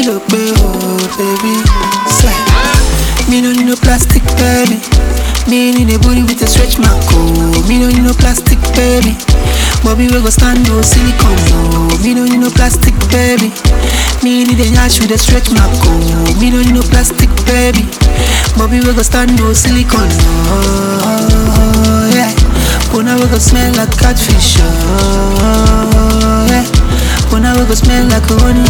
kilo pay, oh baby. Say, me no need no plastic, baby. Me need a booty with a stretch mark, oh. Me no need no plastic, baby. Bobby we go stand no silicone, no. Me no need no plastic, baby. Me need a yash with a stretch mark, oh. Me no need no plastic, baby. Bobby we go stand no silicone, no. Yeah. Puna we go smell like catfish, oh. Yeah. Puna we go smell like a onion,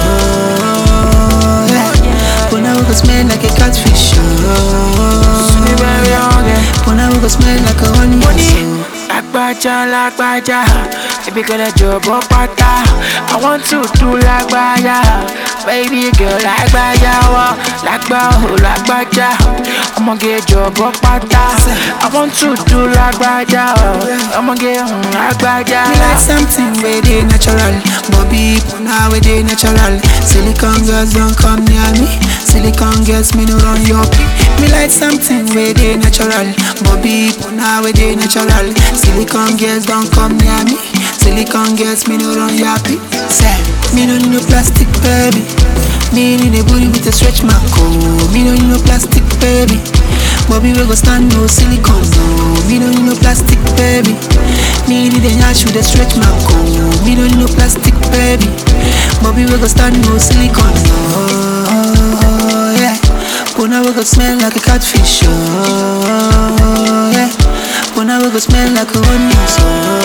oh. Yeah. Puna we go smell like a catfish, oh. Puna we go smell like a onion, oh. Lágbájá lágbájá, baby girl ẹ jọ̀bọ́ pátá. I want to do lágbájá, baby girl lágbájá wá. Lágbá ò lágbájá, ọmọge jọ̀bọ́ pátá. I want to do lágbájá, ọmọge ń lágbájá. Me like something where they natural Bobby Puna where they natural Silicon girls don't come near me Silicon girls me no run your pee Me like something where they natural Bobby Puna where they natural Silicon girls don't come near me Silicon girls me no run your pee Say, me no need no plastic baby Me need a booty with a stretch mark oh Me no need no plastic baby Bobby we go stand no silicone no Me no need no plastic baby Me need a yash with a stretch mark oh Me no need no plastic baby Bobby we go stand no silicone no Yeah Puna we go smell like a catfish oh Yeah Puna we go smell like a onion so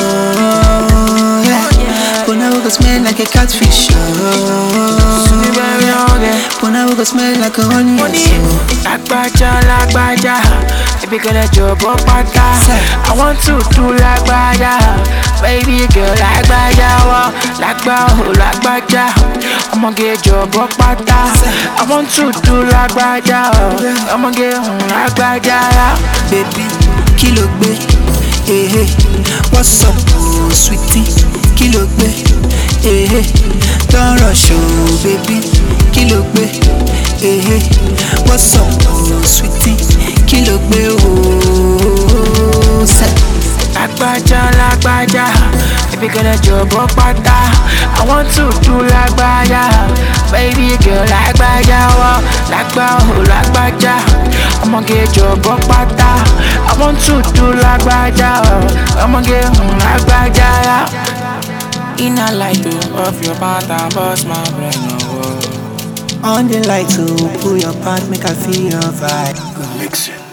Yeah Puna we go smell like a catfish oh Puna we go smell like a onion so Lágbájá lágbájá, baby girl ẹ jọ̀bọ́ pátá. I want to do lágbájá, baby girl lágbájá wá. Lágbá ò lágbájá, ọmọge jọ̀bọ́ pátá. I want to do lágbájá, ọmọge ń lágbájá. baby kí ló gbé ehe what's up oh, sweetie kí ló gbé ehe don rush oh, baby kí ló gbé ehe what's up oh, sweetie kí ló gbé oh, sẹ. Lágbájá lágbájá, baby girl ẹ jọ̀bọ́ pátá. I want to do lágbájá, baby girl lágbájá wá. Lágbá ò lágbájá, ọmọge jọ̀bọ́ pátá. I want to do lágbájá, ọmọge ń lágbájá. Iná light off your pattern, bust my brain, oh. on the light to pull your part make i feel your vibe. Mix it.